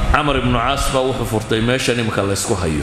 camar ibnu caas baa wuxuu furtay meeshan imika laysku hayo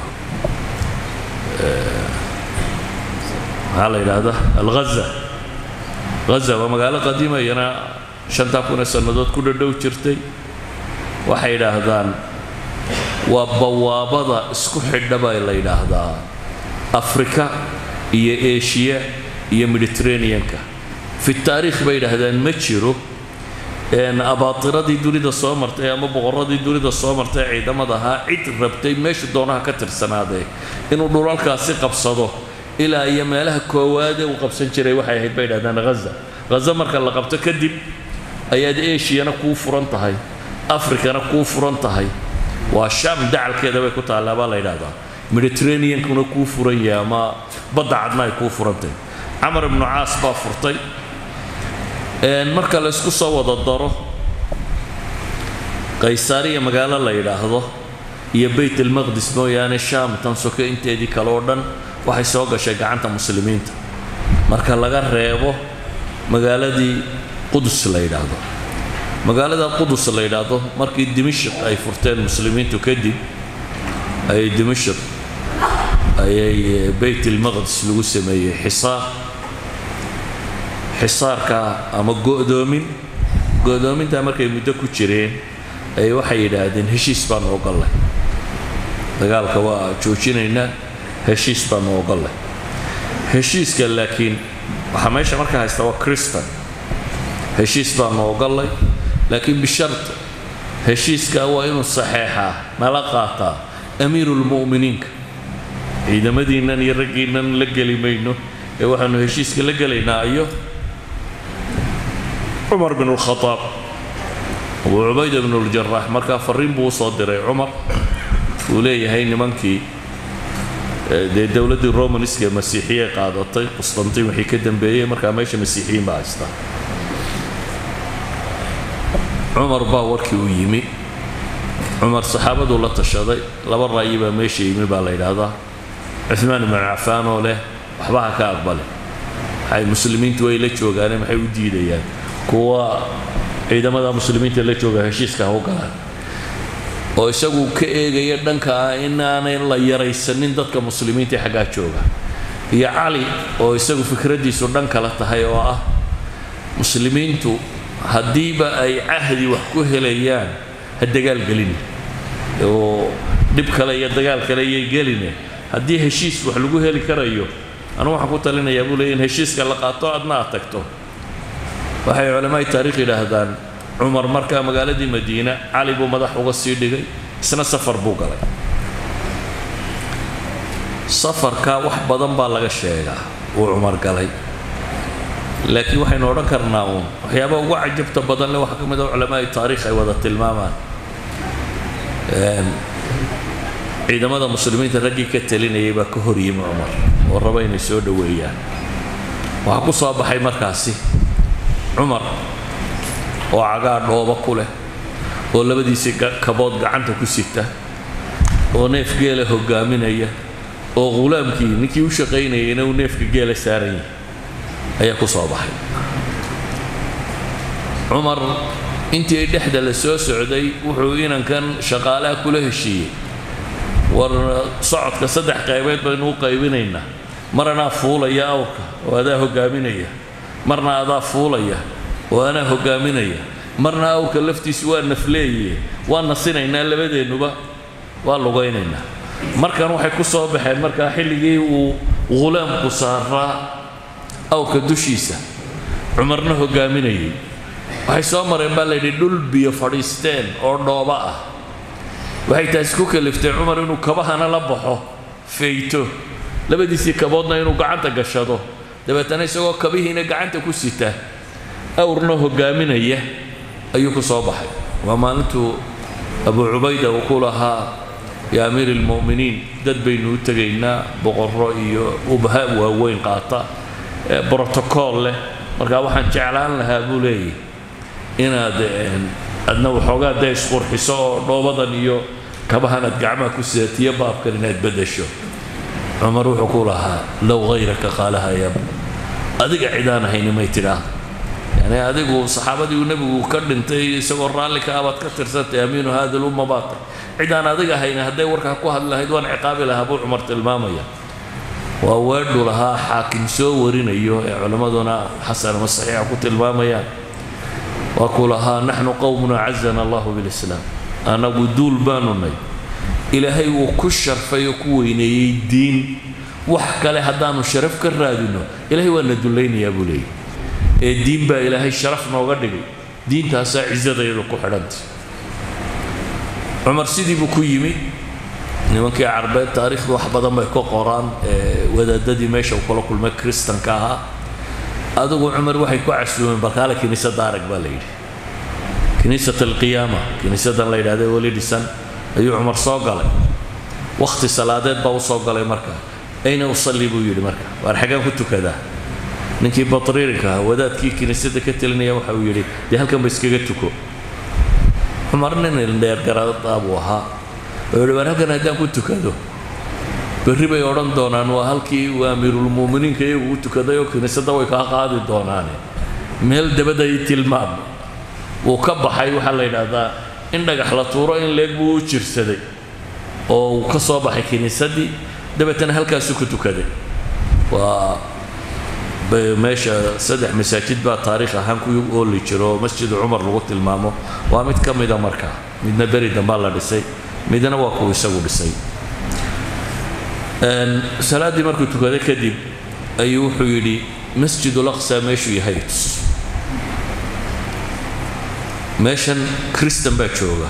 maxaa la yidhaahdaa alghaza ghaza waa magaalo qadiima iyana shantaa kun ee sannadood ku dhadhow jirtay waxay yidhaahdaan waa bawaabada isku xidha baa la yidhaahdaa afrika iyo eshiya iyo mediterraneanka fi taariikh bay yidhaahdaan ma jiro abaatiradii dunida soo martay ama boqoradii dunida soo martay ee ciidamada ahaa cid rabtay meeshu doonaha ka tirsanaadee inuu dhulalkaasi qabsado ilaa iyo meelaha koowaadee uu qabsan jiray waxay ahayd bay yidhahdaan haza haza marka la qabto kadib ayaad eshiyana kuu furan tahay afrikana kuu furan tahay waa sham dacalkeeda bay ku taallaa baa la yidhahdaa mediterraneankuna kuu furan yahay ama badda cadna ay kuu furantahay camar ibnu caas baa furtay marka la ysku soo wada daro qaysaariya magaalo la yidhaahdo iyo bayt almaqdis mooyaane shaam tan soke inteedii kale oo dhan waxay soo gashay gacanta muslimiinta marka laga reebo magaaladii qudus la yidhaahdo magaalada qudus la yidhaahdo markii dimashik ay furteen muslimiintu kadib ayay dimashik ayay bayt almaqdis lagu sameeyey xisaar xisaarka ama go'doomin go'doomintaa markay muddo ku jireen ay waxay yidhaahdeen heshiis baanu ogollay dagaalka waa joojinaynaa heshiis baanu ogollay heshiiska laakiin waxaa meesha marka haysta waa cristan heshiis baanu ogollay laakiin bishart heshiiska waa inuu saxeexaa nala qaataa amiirulmu'miniinka ciidamadiinnan iyo raggiinnan la geli mayno ee waxaanu heshiiska la gelaynaa iyo cumar bin اlkhaaab abu cubayda bn اljaraax markaa fariin buu usoo diray cumar uu leeyahay nimankii dee dowladdii romanska masiixiyey qaadatay qustantiin wixii ka dambeeyey markaa meesha masiixiyiin baa haystaa cumar baa warkii u yimi cumar saxaabaduu la tashaday laba ra'yi baa meesha yimi baa la yidhaahdaa cuثmaan ibn cafaan oo leh waxba ha ka aqbale waxay muslimiintu way la joogaane maxay u diidayaan kuwa ciidamada muslimiinta la jooga heshiiska ha u galaan oo isagu ka eegaya dhanka ah inaanay la yaraysanin dadka muslimiinta xaggaa jooga iyo cali oo isagu fikraddiisu dhan kala tahay oo ah muslimiintu haddiiba ay cahdi wax ku helayaan ha dagaalgelin oo dhib kale iyo dagaal kale iyay geline haddii heshiis wax lagu heli karayo anu waxaan ku talinayaa buu leey in heshiiska la qaato adna aad tagto waxay culammaai taarikh yidhaahdaan cumar markaa magaaladii madiina cali buu madax uga sii dhigay isna safar buu galay safarkaa wax badan baa laga sheegaa uu cumar galay laakiin waxaynu odhan karnaa uun waxyaaba ugu cajabta badan le waxaa ka mid a culamaai taarikh ay wada tilmaamaan ciidamada muslimiinta raggii ka talinayay baa ka hor yimi cumar oo raba inay soo dhoweeyaan waxaa ku soo baxay markaasi cumar oo cagaa dhooba ku leh oo labadiisii kabood gacanta ku sita oo neef geela hogaaminaya oo ghulaamkii ninkii u shaqaynayayna uu neefka geela saaran yahay ayaa ku soo baxay cumar intii dhexda la soo socday wuxuu inankan shaqaalaha kula heshiiyey war socodka saddex qaybeed baynu u qaybinaynaa mar anaa fuulaya awrka oo adaa hogaaminaya marna adaa fuulaya oo anaa hogaaminaya marna awrka laftiisu waa nafleeye waa nasinaynaa labadeennuba waa lugaynaynaa markan waxay ku soo baxeen markaa xilligii uu ghulaamku saaraa awrka dushiisa cumarna hogaaminayay waxay soo mareen baa layidhi dhul biyo fadhiisteen oo dhooba ah waxay taasi ku kaliftay cumar inuu kabahana la baxo fayto labadiisii kaboodna inuu gacanta gashado dabeetana isagoo kabihiina gacanta ku sita awrna hogaaminaya ayuu ku soo baxay waa maalintuu abu cubayda uu ku lahaa yaa amiir ilmu'miniin dad baynu u tegaynaa boqorro iyo ubha waaweyn qaata brotocool leh markaa waxaan jeclaan lahaa buu leeyahy inaad adna waxoogaa dee isqurxiso oo dhoobadan iyo kabahan aad gacmaha ku sidatiyo baabkan inaad beddesho cumar wuxuu ku lahaa low hayraka qaalaha yab adiga cidaan ahayni may tidhaah yani adigu saxaabadii uu nebigu ka dhintay isagoo raalli ka abaad ka tirsantay amiinu hada lumma baatay cid aan adiga ahayn hadday warkaa ku hadli lahayd waan ciqaabi lahaa buu cumar tilmaamaya waa weedhu lahaa xaakim soo warinayo ee culimmaduna xasan ama saxiixa ku tilmaamayaan waa kuu lahaa naxnu qowmun acazana allahu bilislaam annagu duul baanu nay ilaahay wuu ku sharfay oo ku weyneeyey diin wax kale haddaanu sharaf ka raadino ilaahay waa na dullaynayaa buu leeyay ee diin baa ilaahay sharaf nooga dhigay diintaasaa cisadayadu ku xidhantay cumar sidii buu ku yimi nimankii carbeed taariikhdu wax badan bay ka qoraan wadaadadii meesha uu kula kulmay kristanka ahaa adigu cumar waxay ku casuumeen balkaale kiniisadda arag baa la yidhi kiniisat alqiyaama kiniisaddan la yidhahda weli dhisan ayuu cumar soo galay wakhti salaadeed baa u soo galay marka ayna usalli buu yidhi marka waar xaggaan ku tukadaa ninkii batriirinka ahaa wadaadkii kiniisadda ka telinaya waxa uu yidhi dee halkan ba iskaga tuko cumar nin indheergaradaa buu ahaa oo yidhi waar halkan haddaan ku tukado berri bay odhan doonaan waa halkii uu amiirulmu'miniinka iyagu u tukaday oo kiniisadda way kaa qaadi doonaane meel dabadda ii tilmaam wuu ka baxay waxaa la yidhaahdaa in dhagax la tuuro in leeg buu u jirsaday oo uu ka soo baxay kiniisaddii dabeetana halkaasuu ku tukaday waa meesha saddex masaajid baa taariikh ahaan ku ooli jiro oo masjidu cumar lagu tilmaamo waa mid ka mida marka midna beri dambaa la dhisay midna waa kuu isagu dhisay salaaddii markuu tukaday kadib ayuu wuxuu yidhi masjidul aqsa meeshuu yahay tus meeshan kristan baa jooga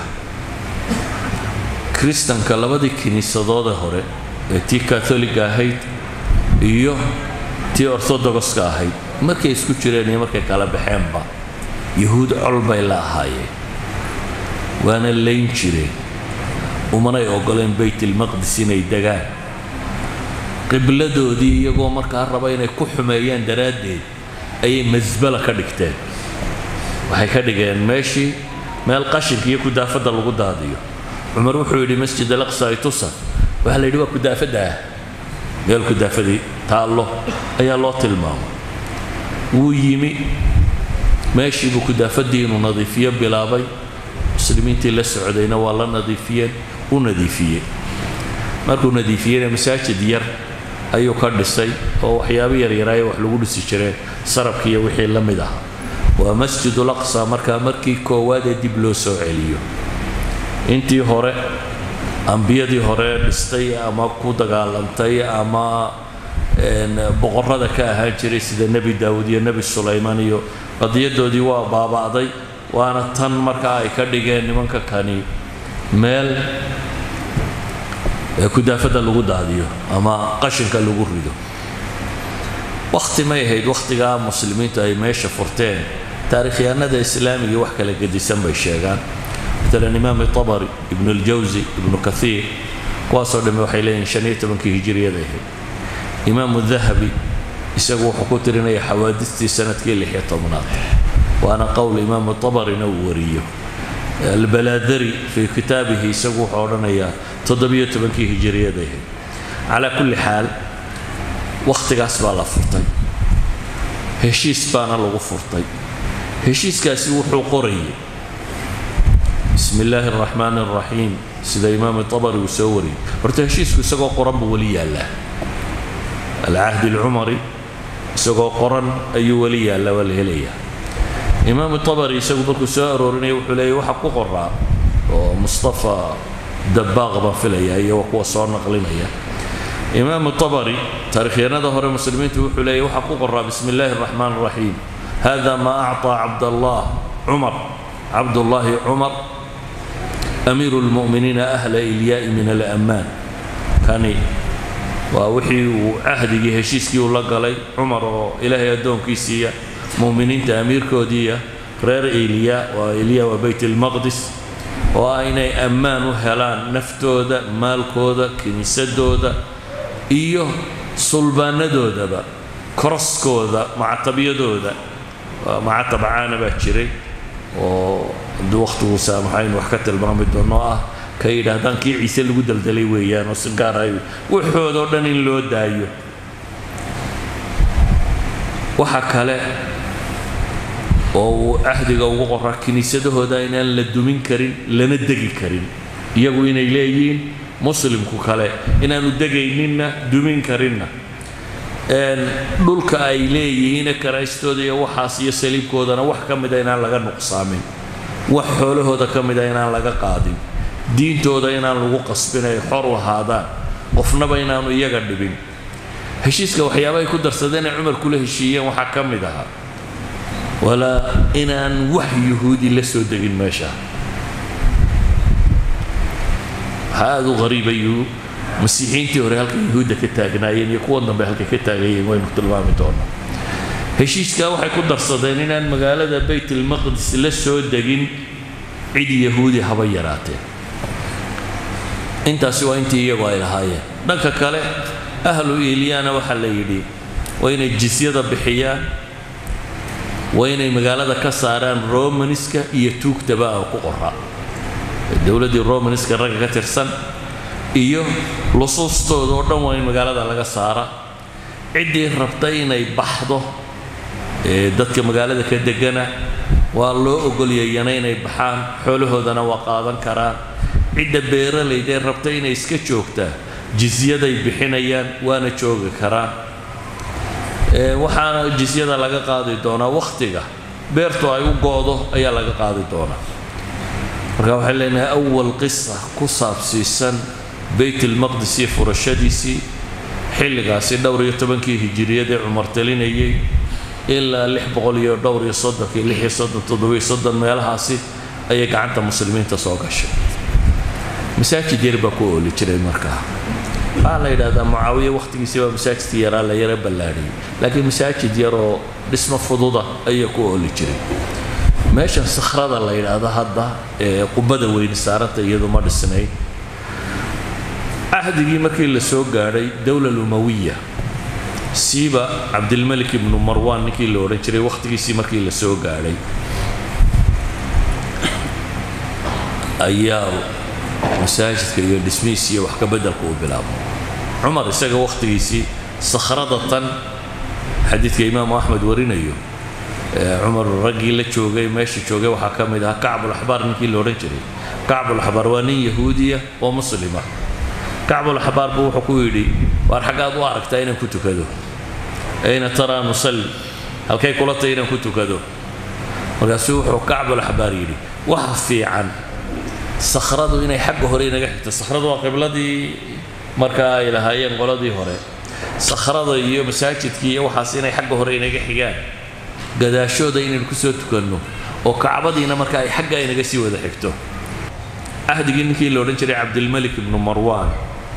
kristanka labadii kiniisadoode hore ee tii katholiga ahayd iyo tii orthodogoska ahayd markay isku jireen iyo markay kala baxeenba yahuud col bay la ahaayeen waana layn jireen umanay ogoleen baytilmaqdis inay degaan qibladoodii iyagoo markaa raba inay ku xumeeyaan daraaddeed ayay masbala ka dhigteen waxay ka dhigeen meeshii meel qashinka iyo kudaafadda lagu daadiyo cumar wuxuu yidhi masjid alaqsa itusa waxaa la yidhi waa kudaafadda ah meel kudaafadii taallo ayaa loo tilmaamay wuu yimi meeshiibuu kudaafadii inuu nadiifiyo bilaabay muslimiintii la socdayna waa la nadiifiyeen u nadiifiyey markuu nadiifiyeyna masaajid yar ayuu ka dhisay oo waxyaabo yaryaraaye wax lagu dhisi jireen sarabki iyo wixii la mid ah waa masjidul aqsa markaa markii koowaad ee dib loo soo celiyo intii hore ambiyadii hore dhistay ama ku dagaalantay ama boqorada ka ahaan jiray sida nebi daawud iyo nebi sulaymaan iyo qadiyadoodii waa baaba'day waana tan markaa ay ka dhigeen nimanka kani meel kudaafadda lagu daadiyo ama qashinka lagu rido wakhti may ahayd wakhtigaa muslimiintu ay meesha furteen taarikhyahanada islaamiga wax kala gedisan bay sheegaan maalan imaam tabari ibnu aljawsi ibnu kathiir kuwaasoo dhamme waxay leeyihin shan iyo tobankii hijiriyada ahayd imaamu dahabi isagu wuxuu ku tirinaya xawaadistii sanadkii lix iyo tobnaad waana qowl imaamu tabarina uu wariyo albalaadari fii kitaabihi isagu wuxuu odhanayaa toddobiyo tobankii hijiriyada ahayd calaa kulli xaal wakhtigaas baa la furtay heshiis baana lagu furtay heshiiskaasi wuxuu qorayay bismi illaahi araxmaani araxiim sida imaamu tabari uu soo wariyey horta heshiisku isagoo qoran buu weli yaallaa alcahdi alcumari isagoo qoran ayuu weli yaallaa waa la helayaa imaamu tabari isagu markuu soo aroorinaya wuxuu leeyahy waxa ku qoraa oo mustafa dabaaq baan filaya iyo kuwa soo naqlinaya imaamu tabari taarikhyanada hore muslimiintu wuxuu leeyahy waxa ku qoraa bismi illaahi araxmaan araxiim hada maa acطaa cabdallah cumar cabdullaahi cumar amiiru lmu'miniina ahla ilyaa'i min alammaan kani waa wixii uu cahdigii heshiiskii uu la galay cumar oo ilaahay addoonkiisiiya mu'miniinta amiirkoodiiya reer ilya waa ilya waa bayt almaqdis oo ah inay ammaan u helaan naftooda maalkooda kiniisadooda iyo sulbaanadoodaba koroskooda macatabiyadooda macatab caana baa jiray oo hadduu wakhtigu saamaxayn wax ka tilmaami doono ah ka yidhaahdaan kii ciise lagu daldalay weeyaan oo si gaar ay waxoodoo dhan in loo daayo waxa kale oo uu cahdiga ugu qoraa kiniisadahooda inaan la dumin karin lana degi karin iyagu inay leeyihiin muslimku kale inaanu degayninna dumin karinna dhulka ay leeyihiine karaystooda iyo waxaas iyo saliibkoodana wax ka mida inaan laga nuqsaamin wax xoolahooda ka mida inaan laga qaadin diintooda inaan lagu qasbin ay xor u ahaadaan qofnaba inaanu iyaga dhibin heshiiska waxyaabahay ku darsadeen ay cumar kula heshiiyeen waxaa ka mid ahaa walaa inaan wax yuhuudi la soo degin meesha waxaa aada u qariibayu masiixiintii hore halka yuhuudda ka taagnaayeen iyo kuwan dambe halka ka taagayeen waynu tilmaami doonaa heshiiskaa waxay ku darsadeen inaan magaalada baytalmaqdis la soo degin cid yahuudi haba yaraateen intaasi waa intii iyagu ay lahaayeen dhanka kale ahlu iilyaana waxaa la yidhi waa inay jisyada bixiyaan waa inay magaalada ka saaraan romaniska iyo tuugtaba a ku qoraa dowladdii romaniska ragga ka tirsan iyo lusuustooda oo dhan waa in magaalada laga saara ciddii rabta inay baxdo ee dadka magaalada ka degana waa loo ogolyayana inay baxaan xoolahoodana waa qaadan karaan cidda beeralaydee rabta inay iska joogtaa jisyaday bixinayaan waana joogi karaan waxaana jisyada laga qaadi doonaa wakhtiga beertu ay u go-do ayaa laga qaadi doonaa marka waxay leenahay awal qisa ku saabsiisan baytalmaqdis iyo furashadiisii xilligaasi dhowr iyo tobankii hijiriyadee cumar talinayay ilaa lix boqol iyo dhowr iyo soddonkii lix iyo soddon toddobiyo soddon meelahaasi ayay gacanta muslimiinta soo gashay masaajid yar baa ku ooli jiray markaa waxaa la yidhahdaa mucaawiye wakhtigiisii baa masaajidkii yaraa la yara ballaadhiyay laakiin masaajid yaroo dhismo fududa ayaa ku ooli jiray meeshan sakhrada la yidhaahdo hadda ee qubada weyni saaranta iyadu ma dhisnayn cahdigii markii la soo gaadhay dowla lumawiya siiba cabdilmalik ibnu marwan ninkii la odhan jiray wakhtigiisii markii la soo gaadhay ayaa masaajidka iyo dhismihiisi iyo wax ka beddelka uu bilaabo cumar isaga wakhtigiisii sakhrada tan xadiidka imaamu axmed warinayo cumar raggii la joogay meesha joogay waxaa ka mid ahaa kacbulaxbaar ninkii la odhan jiray kacbulaxbaar waa nin yahuudiya oo muslima kacbulaxbaar buu wuxuu ku yidhi waar xaggaad u aragtaa inaan ku tukado ayna taraa nusalli halkay kula tahay inaan ku tukado markaasuu wuxuu kacbulaxbaar yidhi waxa fiican sakhradu inay xagga hore inaga xigto sakhradu waa qibladii markaa ay lahaayeen qoladii hore sakhrada iyo masaajidkii iyo waxaas inay xagga hore inaga xigaan gadaashooda inaynu kusoo tukanno oo kacbadiina marka ay xagga inaga sii wada xigto cahdigii ninkii la odhan jiray cabdilmalik ibnu marwan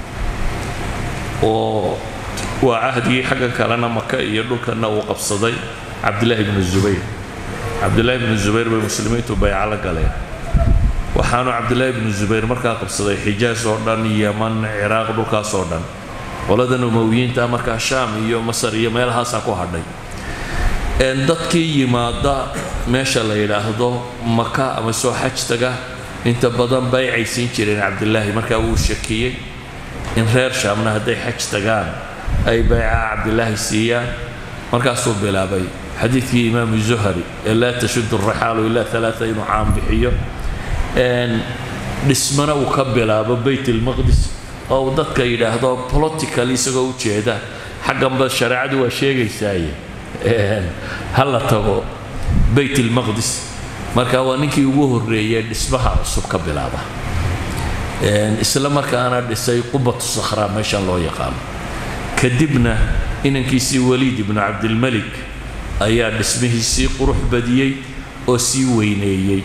oo waa cahdigii xaggan kalena maka iyo dhulkanna uu qabsaday cabdillaahi ibnu zubayr cabdillaahi ibnu zubayr bay muslimiintu bayca la galeen waxaanu cabdillaahi ibnu zubayr markaa qabsaday xijaas oo dhan yaman ciraaq dhulkaas oo dhan qoladan umowiyiinta markaa shaam iyo masar iyo meelahaasaa ku hadhay dadkii yimaada meesha la yidhaahdo maka ama soo xaj taga inta badan baycay siin jireen cabdilaahi markaa wuu shakiyey in reer shaamna hadday xaj tagaan ay bayca cabdilaahi siiyaan markaasuu bilaabay xadiidkii imaamu zuhari ee laa tashudu raxaalu ilaa alaaa inuu caan bixiyo dhismana uu ka bilaabo bayt ilmaqdis oo uu dadka yidhaahdo political isagoo u jeeda xagganba shareecadu waa sheegaysaaye ha la tago bayt ilmaqdis marka waa ninkii ugu horreeyey dhismaha cusub ka bilaaba isla markaana dhisay qubatu sakhraa meeshan loo yaqaano kadibna inankiisii waliid ibnu cabdilmalik ayaa dhismihiisii qurux badiyey oo sii weyneeyey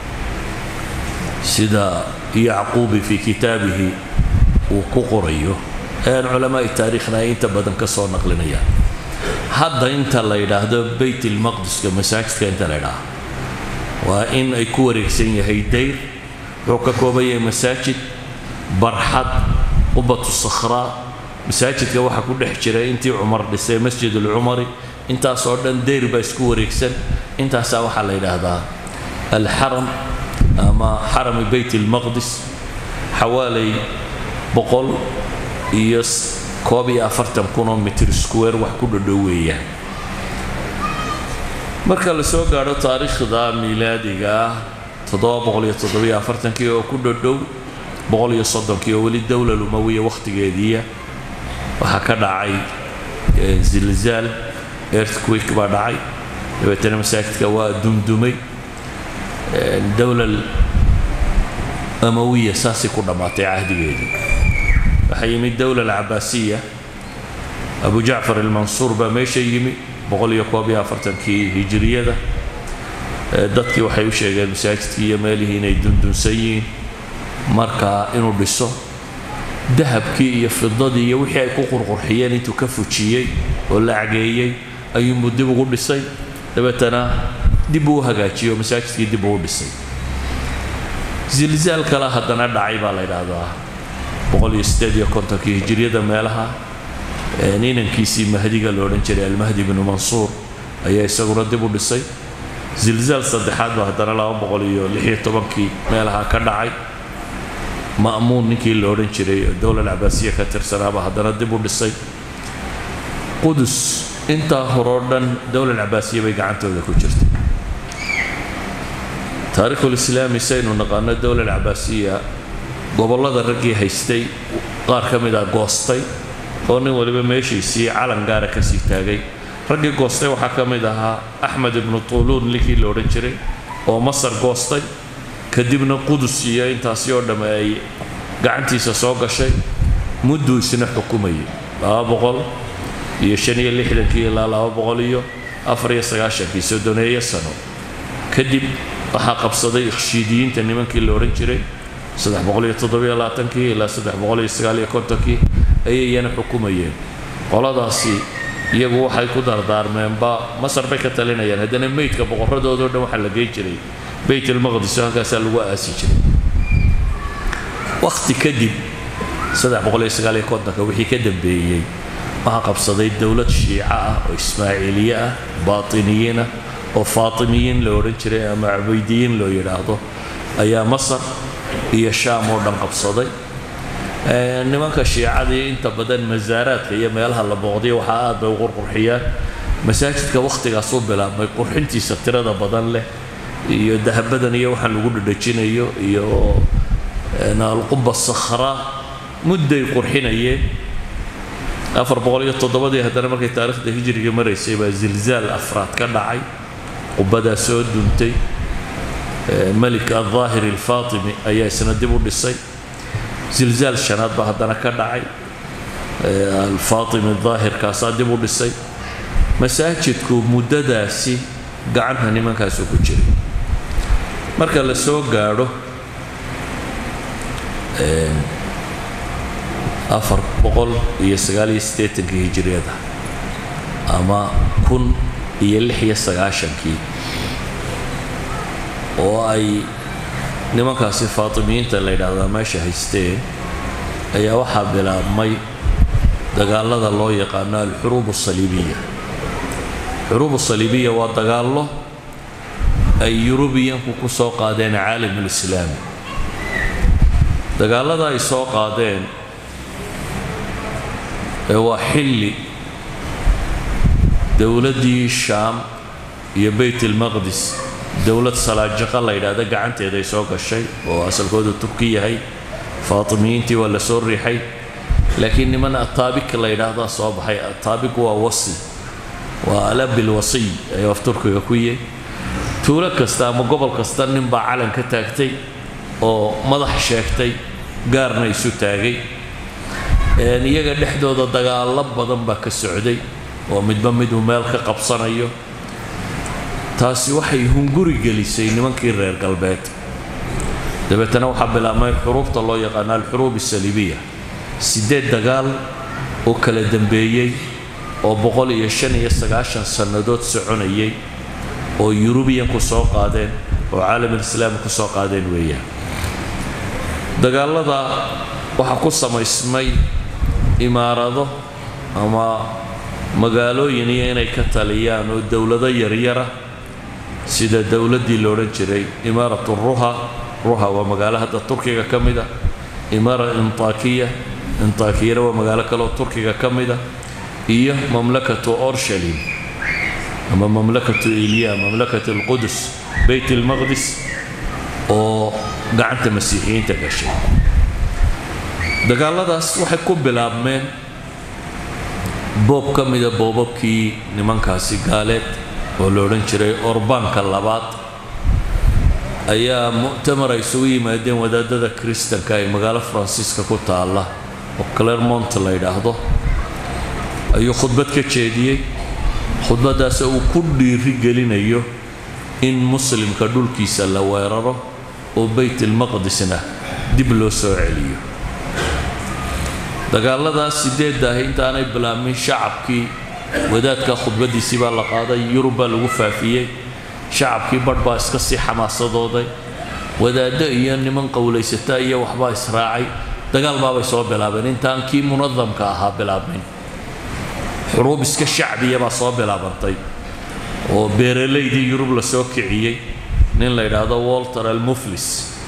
sida yacquubi fii kitaabihi uu ku qorayo culamaai taariikhna ay inta badan ka soo naqlinayaan hadda inta la yidhaahdo bayt ilmaqdiska masaajidka inta la yidhaaho waa in ay ku wareegsan yahay dayr wuxuu ka kooban yahay masaajid barxad qubatu sakhraa masaajidka waxaa ku dhex jiray intii cumar dhisay masjid alcumari intaasoo dhan dayr baa isku wareegsan intaasaa waxaa la yidhaahdaa alxaram ama xarami bayt ilmaqdis xawaalay boqol iyo koob iyo afartan kunoo mitir square wax ku dhadhow weeyaan marka la soo gaadho taariikhda miilaadiga ah toddoba boqol iyo toddobiyo afartankii oo ku dhadhow boqol iyo soddonkii oo weli dowla lumawiya wakhtigeediiya waxaa ka dhacay zilzaal earthquake baa dhacay dabeetana masaajidka waa dumdumay dowlal amawiya saasay ku dhammaatay cahdigeedii waxaa yimid dowla alcabaasiya abu jacfar almansuur baa meesha yimi boqol iyo koob iyo afartankii hijiriyada dadkii waxay u sheegeen masaajidkii iyo meelihii inay dundunsan yihiin marka inuu dhiso dahabkii iyo fidadii iyo wixii ay ku qurqurxiyeen intuu ka fujiyey oo la cageeyey ayuunbuu dib ugu dhisay dabeetana dib uu u hagaajiyey oo masaajidkii dib uu u dhisay zilzaal kale haddana dhacay baa la yidhaahdaa boqol iyo siddeed iyo kontonkii hijiriyada meelaha ninankiisii mahdiga la odhan jiray almahdi bnu mansuur ayaa isaguna dib u dhisay zilzaal saddexaad baa haddana laba boqol iyo lix iyo tobankii meelaha ka dhacay ma'muun ninkii la odhan jiray dowla alcabaasiya ka tirsanaaba haddana dib u dhisay qudus intaa horoo dhan dowla alcabaasiya bay gacantooda ku jirtay taariikhulislaami saynu naqaano dowla alcabaasiya gobollada raggii haystay qaar ka mid a goostay oo nin waliba meeshiisii calan gaara ka sii taagay raggii goostay waxaa ka mid ahaa axmed ibnu tuuluun ninkii la odhan jiray oo masar goostay kadibna qudus iyo intaasi oo dhamme ay gacantiisa soo gashay mudduu isna xukumayay laba boqol iyo shan iyo lixdankii ilaa laba boqol iyo afar iyo sagaashankii soddoneeyo sano kadib waxaa qabsaday ikhshiidiyiinta nimankii la odhan jiray saddex boqol iyo toddobiyo labaatankii ilaa saddex boqol iyo sagaal iyo kontonkii ayay iyana xukumayeen qoladaasi iyagu waxay ku dardaarmeenba masar bay ka talinayaan haddana meydka boqorradoodao dhan waxaa la geyn jiray bayt almaqdis oo halkaasaa lagu aasi jiray wakhti kadib saddex boqol iyo sagaal iyo kontonka wixii ka dambeeyey waxaa qabsaday dowlad shiica ah oo ismaaciiliye ah baatiniyiin ah oo faatimiyiin la odhan jiray ama cubaydiyiin loo yidhaahdo ayaa masar iyo shaam oo dhan qabsaday nimanka shiicadii inta badan masaaraadka iyo meelaha la booqdiya waxaa aad bay u qurqurxiyaan masaajidka wakhtigaas u bilaabmay qurxintiisa tirada badan leh iyo dahabadan iyo waxaan lagu dhadhajinayo iyo alquba sakhraa mudday qurxinayeen afar boqol iyo toddobadii haddana markay taariikhda hijriga maraysay baa zilzaal afraad ka dhacay qubadaa soo duntay melik aldaahir alfaatimi ayaa isna dib u dhisay zilzaal shanaad baa haddana ka dhacay alfaatimi daahirkaasaa dib u dhisay masaajidku muddadaasi gacanta nimankaasu ku jiray marka la soo gaadho afar boqol iyo sagaal iyo siddeetankii hijiriyada ama kun iyo lix iyo sagaashankii oo ay nimankaasi faatimiyiinta la yidhaahdaa meesha haysteen ayaa waxaa bilaabmay dagaalada loo yaqaano alxuruub asaliibiya xuruub asaliibiya waa dagaallo ay yurubiyanku ku soo qaadeen caalamulislaami dagaallada ay soo qaadeen ee waa xilli dowladdii shaam iyo bayt almaqdis dowlad salaajiqa la yidhaahda gacanteeda ay soo gashay oo asalkoodu turki yahay faatimiyiintii waa la soo riixay laakiin niman ataabik la yidhaahdaa soo baxay ataabik waa wasi waa alabil wasiy ayuu af turkiga ku yihi tuulo kasta ama gobol kasta ninbaa calan ka taagtay oo madax sheegtay gaarna isu taagay iyaga dhexdooda dagaallo badan baa ka socday oo midba miduu meel ka qabsanayo taasi waxay hunguri gelisay nimankii reer galbeed dabeetana waxaa bilaabmay xuruubta loo yaqaano alxuruub asaliibiya siddeed dagaal oo kala dambeeyey oo boqol iyo shan iyo sagaashan sannadood soconayay oo yurubiyanku soo qaadeen oo caalamulislaami ku soo qaadeen weeyaan dagaallada waxaa ku samaysmay imaarado ama magaalooyin iyo inay ka taliyaan oo dowlado yaryara sida dowladdii la odhan jiray imaaratu ruha ruha waa magaalo hadda turkiga ka mid a imaara intakiya intakiyana waa magaalo kaleoo turkiga ka mid a iyo mamlakatu orshalim ama mamlakatu iliya mamlakatu alqudus bayt almaqdis oo gacanta masiixiyiinta gashay dagaalladaas waxay ku bilaabmeen boob ka mida boobabkii nimankaasi gaaleed oo la odhan jiray orbaanka labaad ayaa mu'tamar ay isugu yimaadeen wadaadada kristanka ee magaalo faransiiska ku taalla oo clermont la yidhaahdo ayuu khudbad ka jeediyey khudbaddaas uu ku dhiiri gelinayo in muslimka dhulkiisa la weeraro oo baytilmaqdisna dib loo soo celiyo dagaalladaas sideedda ahi intaanay bilaabmin shacabkii wadaadka khudbaddiisii baa la qaaday yurub baa lagu faafiyey shacabkii badh baa iska sii xamaasadooday wadaaddo iyo niman qowlaysata iyo waxbaa israacay dagaal baabay soo bilaabeen intaan kii munadamka ahaa bilaabmin xuruub iska shacbiya baa soo bilaabantay oo beeralaydii yurub la soo kiciyey nin la yidhaahdo walter almuflis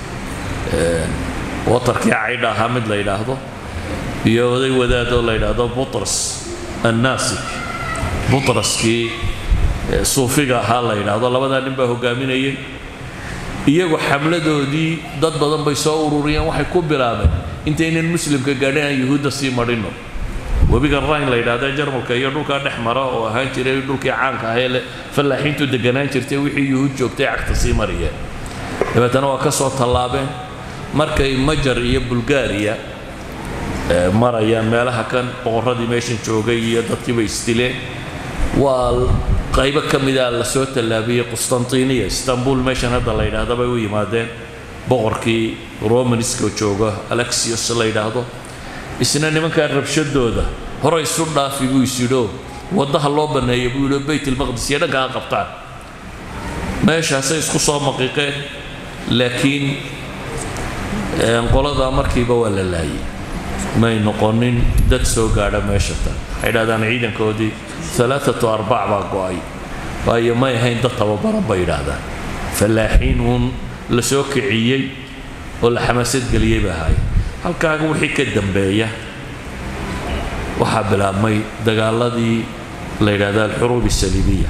waterkii caydha ahaa mid la yidhaahdo iyo oday wadaad oo la yidhaahdo butras annaasik butraskii suufiga ahaa la yidhaahdo labadaa nin baa hogaaminayay iyagu xamladoodii dad badan bay soo ururiyeen waxay ku bilaabeen intaynan muslimka gaadhin aan yuhuudda sii marhino webiga rayn la yidhaahda jarmalka iyo dhulkaa dhex mara oo ahaan jiray dhulkii caanka ahee le fallaaxiintu deganaan jirtay wixii yuhuud joogtay cagta sii mariyeen dabeetana waa ka soo tallaabeen markay majar iyo bulgaariya marayaan meelaha kan boqorradii meeshan joogay iyo dadkiiba isdileen waa qaybo ka mida la soo tallaabiyey qustantiniya istanbul meeshan hadda la yidhaahdo bay u yimaadeen boqorkii romanska jooga alexios la yidhaahdo isna nimankaa rabshadooda hore isu dhaafi buu isyidhoo waddaha loo banneeya buu yidhi baytilmaqdis iyo dhanka ha qabtaan meeshaasay isku soo maqiiqeen laakiin qoladaa markiiba waa la laayay may noqonin dad soo gaadha meesha tan waxay dhahdaan ciidankoodii alaaatu arbac baa go'ay waayo may ahayn dad tababaran bay yidhaahdaan fallaaxiin uun la soo kiciyey oo la xamaasad geliyey ba ahaay halkaaga wixii ka dambeeya waxaa bilaabmay dagaaladii la yidhaahda alxuruub asaliibiya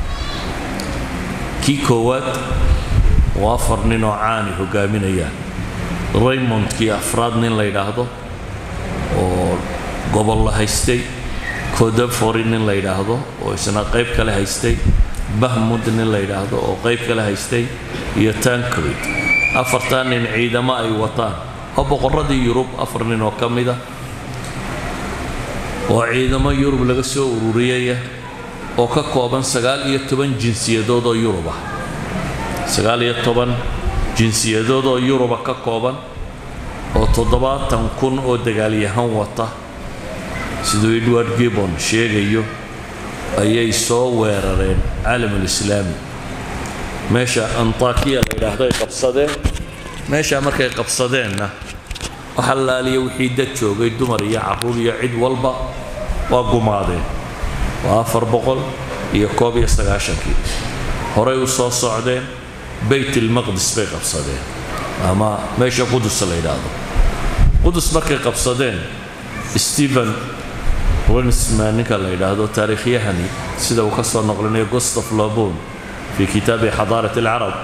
kii koowaad oo afar nin oo caani hogaaminayaan raymondkii afraad nin la yidhaahdo oo gobol la haystay codefori nin la yidhaahdo oo isna qayb kale haystay bahmud nin la yidhaahdo oo qayb kale haystay iyo tancrid afartaa nin ciidamo ay wataan oo boqorradii yurub afar nin oo ka mida oo ciidamo yurub laga soo ururiyaya oo ka kooban sagaal iyo toban jinsiyadood oo yurub ah sagaal iyo toban jinsiyadood oo yuruba ka kooban oo toddobaatan kun oo dagaalyahan wata siduu edward gibbon sheegayo ayay soo weerareen caalamulislaami meesha antakiya la yidhaahdo ay qabsadeen meeshaa markay qabsadeenna waxa laaliya wixii dad joogay dumar iyo carruur iyo cid walba waa gumaadeen waa afar boqol iyo koob iyo sagaashankii horay u soo socdeen baytilmaqdis bay qabsadeen ama meesha qudus la yidhaahdo qudus markay qabsadeen stephen winsman ninka la yidhaahdo taariikhyahani sida uu ka soo noqlinayo gustav lobon fii kitaabi xadaarat alcarab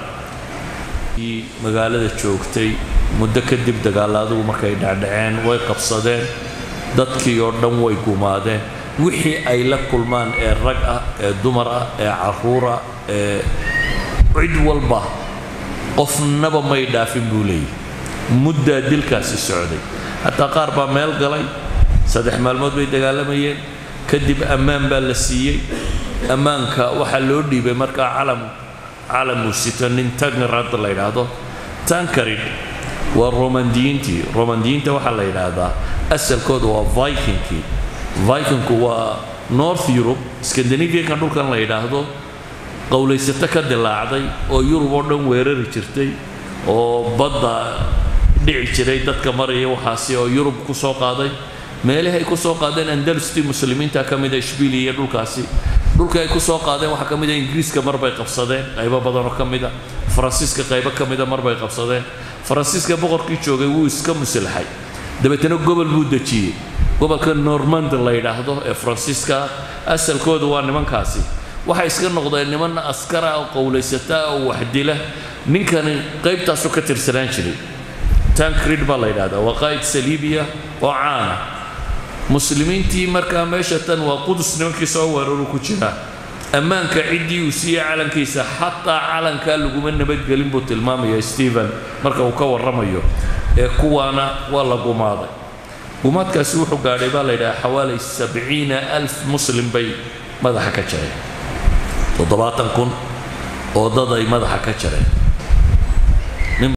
magaalada joogtay muddo kadib dagaaladugu markay dhacdhaceen way qabsadeen dadkii oo dhan way gumaadeen wixii ay la kulmaan ee rag ah ee dumar ah ee carruur ah ee cid walba qofnaba may dhaafin buu leeyahy muddaa dilkaasi socday hataa qaar baa meel galay saddex maalmood bay dagaalamayeen kadib ammaan baa la siiyey ammaanka waxaa loo dhiibay markaa calam calamuu sito nin tangarad la yidhaahdo tankarid waa romandiyiintii romandiyiinta waxaa la yidhaahdaa asalkooda waa vikingkii vikingku waa north europe scandinavianka dhulkan la yidhaahdo qowlaysato ka dilaacday oo yurub oo dhan weerari jirtay oo badda dhici jiray dadka maraya waxaasi oo yurub ku soo qaaday meelahi ay ku soo qaadeen andalustii muslimiinta ka mida ishbiiliya iyo dhulkaasi dhulkii ay ku soo qaadeen waxaa ka mid a ingiriiska marbay qabsadeen qaybo badanoo ka mida faransiiska qaybo ka mida marbay qabsadeen faransiiska boqorkii joogay wuu iska muslaxay dabeetana gobol buu dejiyey gobolka normand la yidhaahdo ee faransiiska asalkooda waa nimankaasi waxay iska noqdeen niman askara oo qowlaysata oo waxdila ninkani qaybtaasu ka tirsanaan jiray tancrid baa la yidhahdaa waa qaa'id saliibiya oo caana muslimiintii markaa meesha tan waa qudus nimankii soo weeraru ku jiraa ammaanka ciddii uu siiyey calankiisa xataa calankaa laguma nabadgelin buu tilmaamaya stephen marka uu ka warramayo ee kuwaana waa la gumaaday gumaadkaasi wuxuu gaadhay baa la yidhaha xawaali sabciina alf muslim bay madaxa ka jareen toddobaatan kun oo dad ay madaxa ka jareen